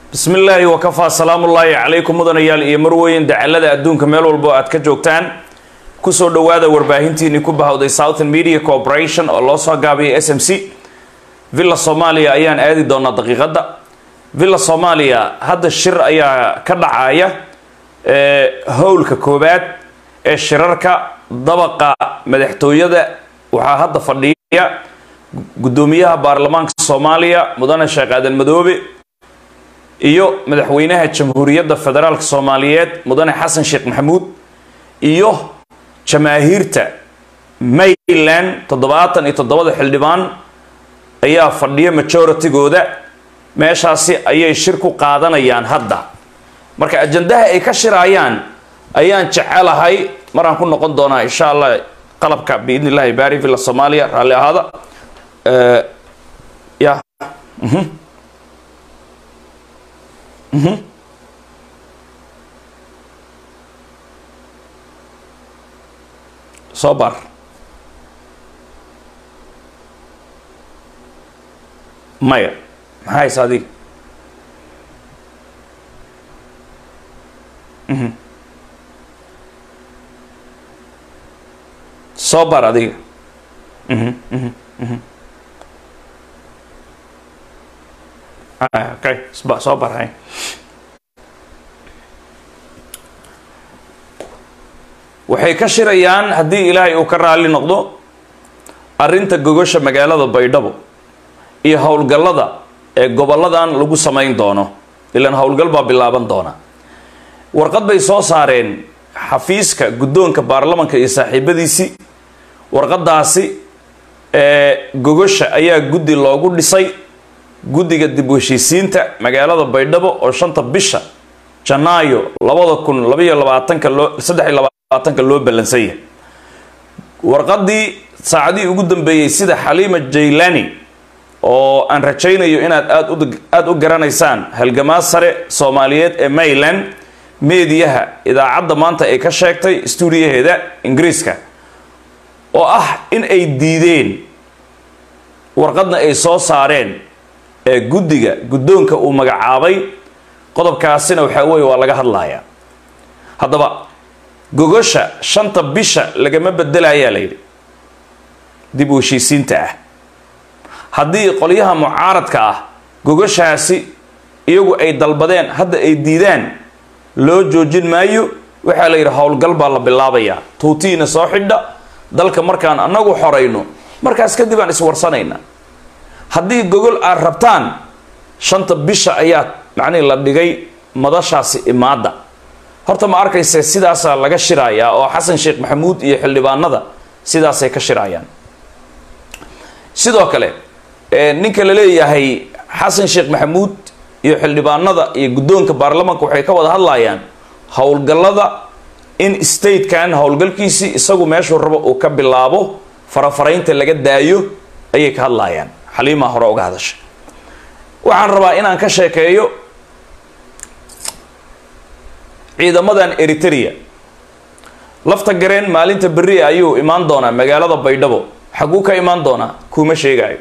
bismi illaahi wakafaa salaamullaahi calaykum mudanayaal iyo marweyn dacalada adduunka meel walbo aad ka joogtaan kusoo dhowaada warbaahintiinii ku bahowday southern media corporation oo loo soo gaabiyay s m c villa soomaaliya ayaan aadi doonaa daqiiqadda villa soomaaliya hadda shir ayaa ka dhacaya howlka koobaad ee shirarka dabaqa madaxtooyada waxaa hadda fadhiya guddoomiyaha baarlamaanka soomaaliya mudane sheekh aadan madoobe iyo madaxweynaha jamhuuriyadda federaalk soomaaliyeed mudane xasan sheekh maxamuud iyo jamaahiirta mayland toddobaatan iyo toddobada xildhibaan ayaa fadhiya majoritygooda meeshaasi ayay shir ku qaadanayaan hadda marka ajandaha ay ka shirayaan ayaan jecelahay maraan ku noqon doonaa insha allah qalabka biidni illahi baari villa soomaaliya raalli ahaada ya soo bar maya maxaa haysa adiga soo bar adiga okay soo bar hay waxay ka shirayaan haddii ilaahay uu ka raali noqdo arrinta gogosha magaalada baydhabo iyo howlgallada ee gobolladan lagu samayn doono ilaan howlgal baa bilaaban doona warqad bay soo saareen xafiiska guddoonka baarlamanka iyo saaxiibadiisii warqadaasi ee gogosha ayaa guddi loogu dhisay guddiga dib u heshiisiinta magaalada baydhabo oo shanta bisha janaayo labada kun labaiyo labaatanka loo saddex iyo labaatanka loo ballansan yahay warqadii saacadihii ugu dambeeyey sida xaliima jaylani oo aan rajaynayo inaad aad aada u garanaysaan halgamaa sare soomaaliyeed ee mayland meediyaha idaacadda maanta ay ka sheegtay stuudiyaheeda ingiriiska oo ah in ay diideen warqadna ay soo saareen ee guddiga guddoonka uu magacaabay qodobkaasina waxaa weeye waa laga hadlayaa haddaba gogosha shanta bisha lagama bedelayaa la yidhi dib u heshiisiinta ah haddii qolyaha mucaaradka ah gogoshaasi iyagu ay dalbadeen hadda ay diidaan loo joojin maayo waxaa la yidhi howlgal baa la bilaabayaa tuutiina soo xidha dalka markaan annagu xorayno markaas kadib aan iswarsanaynaa haddii gogol aad rabtaan shanta bisha ayaa macnihi la dhigay madashaasi imaadda horta ma arkayse sidaasaa laga shirayaa oo xasan sheekh maxamuud iyo xildhibaanada sidaasay ka shirayaan sidoo kale ninka la leeyahay xasan sheekh maxamuud iyo xildhibaanada iyo guddoonka baarlamanka waxay ka wada hadlayaan howlgallada in statekan howlgalkiisii isagu meeshuu rabo uu ka bilaabo farafaraynta laga daayo ayay ka hadlayaan xaliimaa hore uga hadashay waxaan rabaa inaan ka sheekeeyo ciidamadan eritrea lafta gareen maalinta berri ayuu imaan doonaa magaalada baydhabo xaguu ka imaan doonaa kuma sheegaayo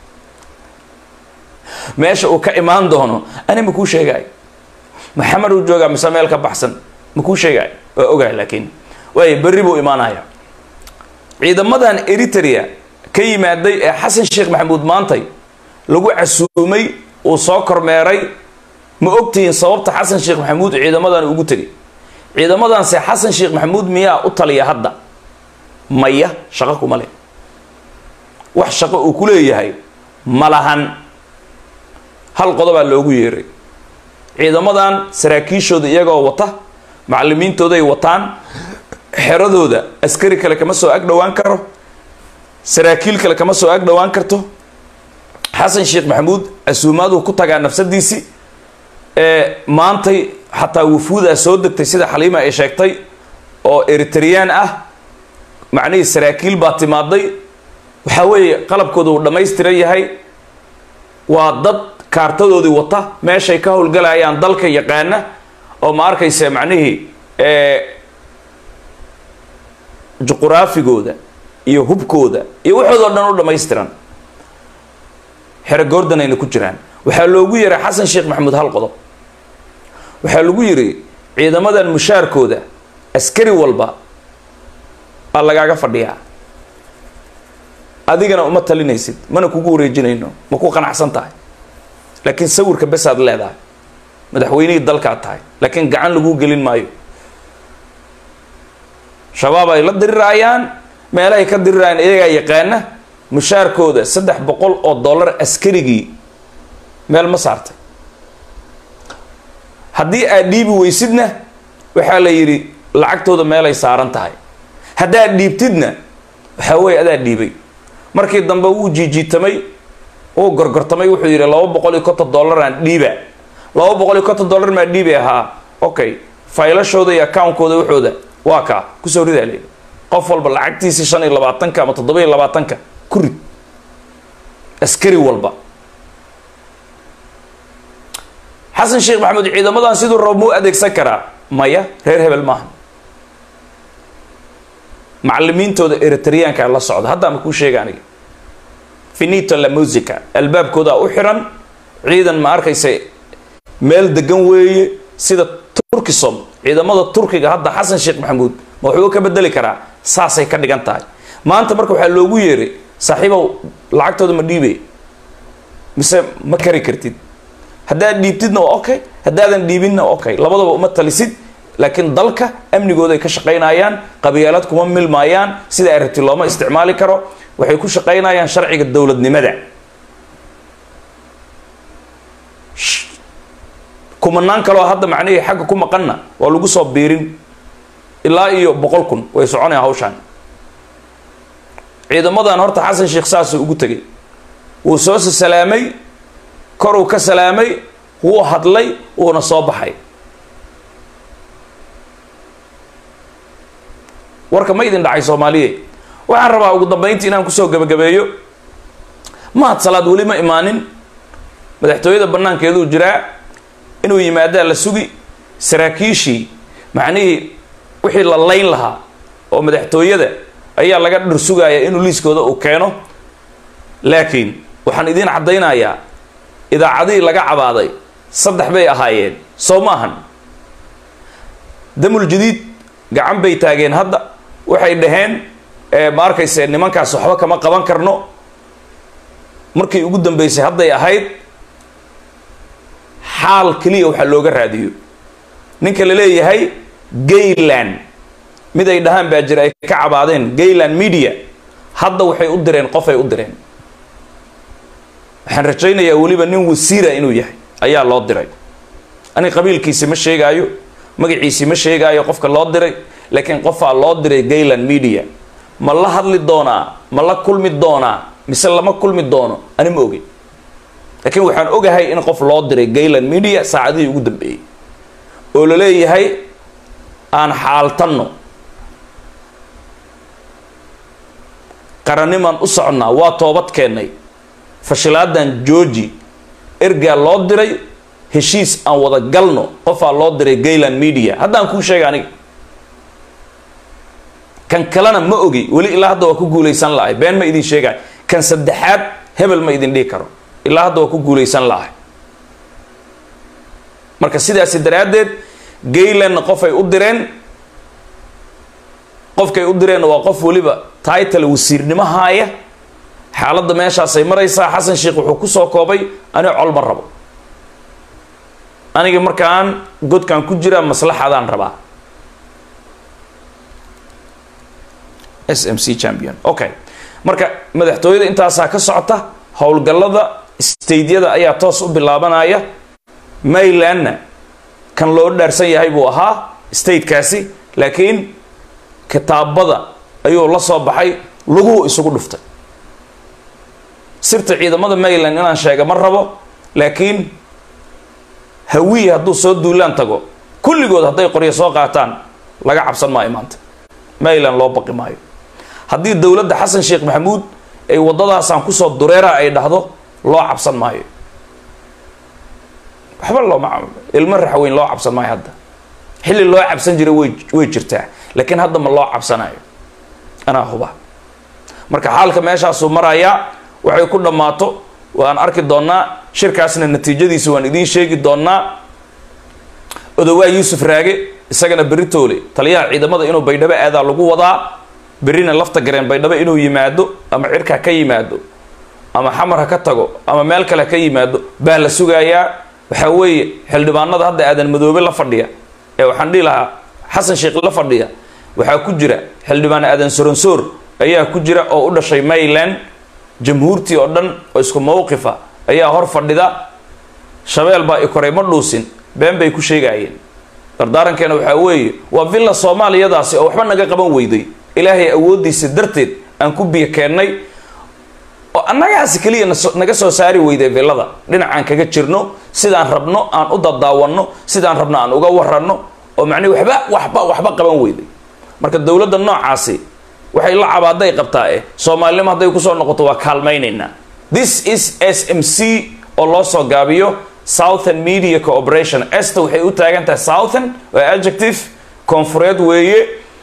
meesha uu ka imaan doono ani makuu sheegaayo maxamed uu joogaa mise meel ka baxsan makuu sheegaayo waa ogahay laakiin waay berri buu imaanaya ciidamadan eritrea ka yimaaday ee xasan sheekh maxamuud maantay lagu casuumay uu soo kormeeray ma ogtihiin sababta xasan sheekh maxamuud ciidamadan ugu tegay ciidamadanse xasan sheekh maxamuud miyaa u taliya hadda maya shaqo kuma leh wax shaqo uu ku leeyahay ma lahan hal qodobaa loogu yeeray ciidamadan saraakiishooda iyagoo wata macalimiintooday wataan xeradooda askari kale kama soo ag dhowaan karo saraakiil kale kama soo ag dhowaan karto xasan sheekh maxamuud casuumaaduu ku tagaa nafsadiisii ee maantay xataa wufuudaa soo degtay sida xaliima ay sheegtay oo eritreyaan ah macnihii saraakiil baa timaaday waxaa weeye qalabkooda uu dhammaystiran yahay waa dad kaartadoodii wata meeshay ka howlgalayaan dalka yaqaana oo ma arkayse macnihii juquraafigooda iyo hubkooda iyo waxoodoo dhan u dhammaystiran xero goordanayna ku jiraan waxaa loogu yeeray xasan sheekh maxamuud hal qodob waxaa lagu yidhi ciidamadan mushaarkooda askari walba baa lagaaga fadhiyaa adigana uma talinaysid mana kugu wareejinayno ma ku qanacsan tahay laakiin sawirka besaad leedahay madaxweynihii dalkaad tahay laakiin gacan laguu gelin maayo shabaab ay la diriraayaan meelahay ka dirirayaan iyagaa yaqaana mushaarkooda saddex boqol oo dollar askarigii meel ma saartay haddii aad dhiibi weysidna waxaa la yidhi lacagtooda meelay saaran tahay haddaad dhiibtidna waxaa weeye adaa dhiibay markii dambe wuu jiijiitamay wuu gorgortamay wuxuu yidhi laba boqol iyo konton dollaraan dhiiba laba boqol iyo konton dollar maa dhiibi ahaa okay faylashooda iyo accountkooda waxooda waa kaa kusoo ridaa leeyi qof walba lacagtiisii shan iyo labaatanka ama toddoba iyo labaatanka ku rid askari walba xasan sheekh maxamed ciidamadan siduu rabo muu adeegsan karaa maya reer hebel maaha macalimiintooda eritreyaanka la socda haddaama kuu sheega aniga finito la musica albaabkoodaa u xiran ciidan ma arkaysa meel degan weeye sida turkisom ciidamada turkiga hadda xasan sheekh maxamuud ma waxbuu ka bedeli karaa saasay ka dhigan tahay maanta marka waxaa loogu yeeray saaxiibow lacagtooda ma dhiibay mise ma kari kartid haddaad dhiibtidna waa okay haddaadan dhiibinna waa okay labadaba uma talisid laakiin dalka amnigooda ay ka shaqaynayaan qabyaalad kuma milmaayaan sida ay rabti looma isticmaali karo waxay ku shaqaynayaan sharciga dowladnimada kumanaan kaloo hadda macnihii xagga ku maqanna waa lagu soo biirin ilaa iyo boqol kun way soconayaan hawshaan ciidamadan horta xasan sheekh saasuu ugu tegay wuu soo salaamay koruu ka salaamay wuu hadlay wuuna soo baxay warka ma idin dhacay soomaaliye waxaan rabaa ugu dambeyntii inaan kusoo gebagabeeyo mahad salaad weli ma imaanin madaxtooyada banaankeeduu jiraa inuu yimaadaa la sugi saraakiishii macnihii wixii la layn lahaa oo madaxtooyada ayaa laga dhir sugaaya inuu liiskooda uu keeno laakiin waxaan idiin caddaynayaa idaacadihii laga cabaaday saddex bay ahaayeen soo ma ahan damul jadiid gacan bay taageen hadda waxay dhaheen ma arkayse nimankaas waxba kama qaban karno markii ugu dambeysay hadday ahayd xaal keliya waxaa looga raadiyo ninka la leeyahay gayland mid ay dhahaan baa jira ay ka cabaadeen gayland media hadda waxay u direen qofay u direen waxaan rajaynayaa weliba nin wasiira inuu yahay ayaa loo diray ani qabiilkiisi ma sheegaayo magaciisi ma sheegaayo qofka loo diray laakiin qofaa loo diray gayland media ma la hadli doonaa ma la kulmi doonaa mise lama kulmi doono ani ma ogin laakiin waxaan ogahay in qof loo diray gayland media saacadihii ugu dambeeyey oo la leeyahay aan xaaltanno qaranimaan u soconnaa waa toobad keennay fashilaadan georgi ergaa loo diray heshiis aan wada galno qofaa loo diray gayland media haddaan kuu sheega aniga kan kalena ma ogi weli ilaa hadda waa ku guulaysan lahay been ma idin sheegay kan saddexaad hebel ma idin dhihi karo ilaa hadda waa ku guulaysan lahay marka sidaasi daraaddeed gaylandna qofay u direen qofkay u direenna waa qof weliba title wasiirnimo haaya xaaladda meeshaasay maraysaa xasan sheekh wuxuu kusoo koobay aniga col ma rabo aniga markaan godkan ku jiraa maslaxadaan rabaa s m c champion okay marka madaxtooyada intaasaa ka socota howlgallada staydyada ayaa toos u bilaabanaya maylandna kan loo dhaarsan yahay buu ahaa statekaasi laakiin kitaabada ayuu la soo baxay laguhu isugu dhuftay sirta ciidamada mayland inaan sheega ma rabo laakiin hawiye hadduu soo duulaan tago kulligood hadday qoryo soo qaataan laga cabsan maayo maanta mayland loo baqi maayo haddii dowladda xasan sheekh maxamuud ay waddadaasaan kusoo dureera ay dhahdo loo cabsan maayo waxba looma ilmo raxweyn loo cabsan maayo hadda xilli loo cabsan jiray way way jirtaa laakiin hadda ma loo cabsanayo anaa huba marka xaalka meeshaasuu marayaa waxay ku dhammaato waan arki doonnaa shirkaasna natiijadiisa waan idiin sheegi doonnaa odowaa yuusuf raage isagana beritoole taliyaha ciidamada inuu baydhabo aadaa lagu wadaa berrina lafta gareen baydhabo inuu yimaado ama cirka ka yimaado ama xamar ha ka tago ama meel kale ha ka yimaado baa la sugayaa waxaa weeye xildhibaanada hadda aadan madoobe la fadhiya ee waxaan dhihi lahaa xasan sheekh la fadhiya waxaa ku jira xildhibaan aadan soronsoor ayaa ku jira oo u dhashay mayland jamhuurtii oo dhan oo isku mawqifa ayaa hor fadhida shabeel baa i koray ma dhuusin been bay ku sheegaayeen dardaarankeena waxaa weeye waa villa soomaaliyadaasi oo waxba naga qaban weyday ilaahay awooddiisa darteed aan ku biyo keennay oo annagaasi keliya naga soo saari weyday villada dhinacaan kaga jirno sidaan rabno aan u dadaawanno sidaan rabno aan uga waranno oo macnihi waxba waxba waxba qaban weyday marka dowladda noocaasi waxay la cabaaday qabtaa eh soomaalinimo hadday kusoo noqoto waa kaalmaynaynaa this is s m c oo loo soo gaabiyo southern media cooperation esta waxay u taagan tahay southern waa adjective koonfureed weeye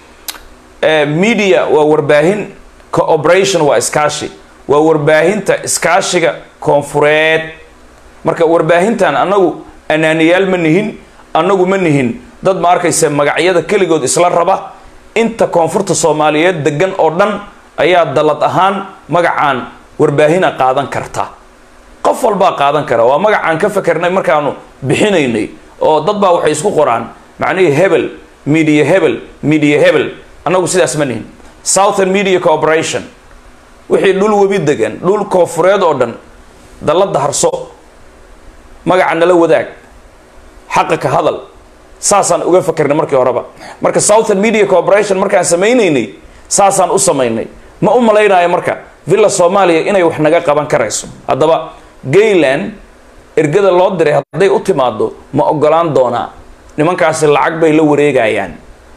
media waa warbaahin cooperation waa iskaashi waa warbaahinta iskaashiga koonfureed marka warbaahintan annagu anaaniyaal ma nihin annagu ma nihin dad ma arkaysa magacyada keligood isla raba inta koonfurta soomaaliyeed degan oo dhan ayaa dalad ahaan magacaan warbaahina qaadan karta qof walbaa qaadan kara waa magacaan ka fakernay markaanu bixinaynay oo dad baa waxay isku qoraan macnihii hebel media hebel media hebel annagu sidaas ma nihin southern media cooperation wixii dhul webi degan dhul koonfureed oo dhan dalladda harso magaca nala wadaag xaqa ka hadal saasaan uga fakernay markii horeba marka southern media cooperation markaan samaynaynay saasaan u samaynay ma u malaynayo marka villa soomaaliya inay wax naga qaban karayso haddaba gayland ergada loo diray hadday u timaado ma ogolaan doonaa nimankaasi lacag bay la wareegayaan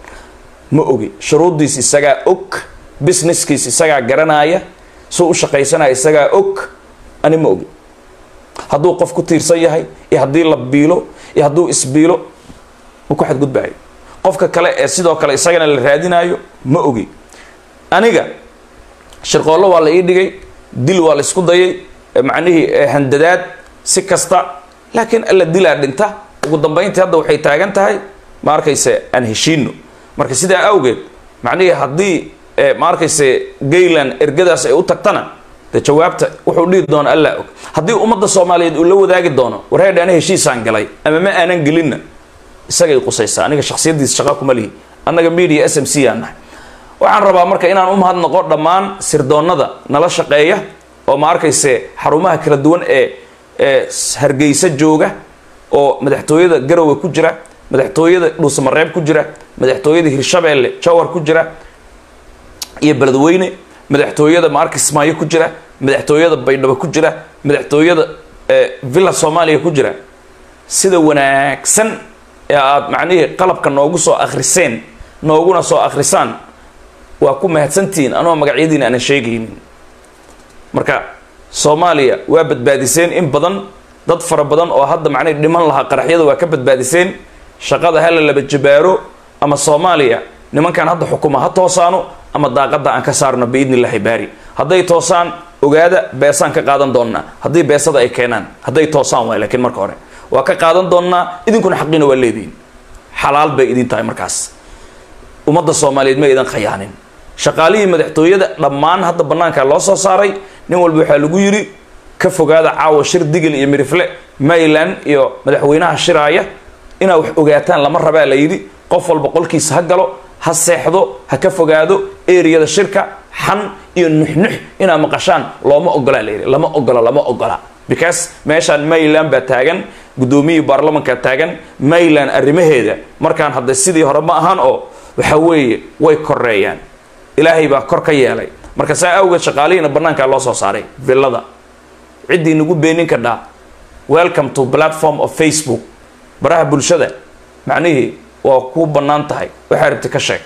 ma ogi shuruuddiis isagaa og businesskiis isagaa garanaya suu u shaqaysanaya isagaa og ani ma ogi hadduu qof ku tiirsan yahay iyo haddii la biilo iyo hadduu isbiilo ma ku xadgudbaayo qofka kale ee sidoo kale isagana la raadinaayo ma ogi aniga shirqoollo waa la ii dhigay dil waa la isku dayay macnihii handadaad si kasta laakiin alla dilaa dhinta ugu dambayntii hadda waxay taagan tahay ma arkayse aan heshiino marka sidaa awgeed macnihii haddii ma arkayse gayland ergadaas ay u tagtana de jawaabta wuxuu dhihi doono allaa og haddii ummadda soomaaliyeed uu la wadaagi doono warheedhe ana heshiisaan galay ama ma aanan gelinna isagay qusaysaa aniga shaksiyaddiisa shaqa kuma lihi annaga media s m c aan nahay waxaan rabaa marka inaan u mahadnaqo dhammaan sirdoonnada nala shaqeeya oo ma arkayse xarumaha kala duwan ee ee hargeysa jooga oo madaxtooyada garowe ku jira madaxtooyada dhuusamareeb ku jira madaxtooyada hirshabeelle jawar ku jira iyo beledweyne madaxtooyada maarka ismaayo ku jira madaxtooyada baydhabo ku jira madaxtooyada villa soomaaliya ku jira sida wanaagsan ee aada macnihii qalabka noogu soo akhriseen nooguna soo akhrisaan waa ku mahadsantihiin anoo magacyadiina aanan sheegaynin marka soomaaliya waa badbaadiseen in badan dad fara badan oo hadda macnihi dhiman lahaa qaraxyada waa ka badbaadiseen shaqada hala laba jabaaro ama soomaaliya nimankan hadda xukuma ha toosaano ama daaqadda aan ka saarno biidni illaahi baari hadday toosaan ogaada beesaan ka qaadan doonnaa haddii beesada ay keenaan hadday toosaan waay laakiin marka hore waa ka qaadan doonnaa idinkuna xaqiina waa leedihin xalaal bay idin tahay markaas ummadda soomaaliyeed ma idan khayaanin shaqaalihii madaxtooyada dhammaan hadda bannaanka loo soo saaray nin walba waxaa lagu yidhi ka fogaada caawa shir digil iyo mirifle mayland iyo madaxweynaha shiraaya inaa wax ogaataan lama rabaa la yidhi qof walba qolkiisa ha galo ha seexdo ha ka fogaado eriyada shirka xan iyo nuxnux inaa maqashaan looma ogolaa layidhi lama ogola lama ogola because meeshaan mayland baa taagan guddoomiyii baarlamanka taagan mayland arrimaheeda markaan hadda sidii hore ma ahaan oo waxa weeye way koreeyaan ilaahay baa kor ka yeelay marka saa awgeed shaqaalihiina bannaankaa loo soo saaray villada ciddii nagu beenin kadhaa welcome to platform of facebook baraha bulshada macnihii waa ku bannaan tahay waxaa rabti ka sheeg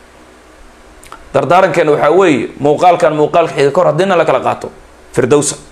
dardaarankeena waxaa weeye muuqaalkan muuqaalka xiga kor haddiina la kala qaato firdowsa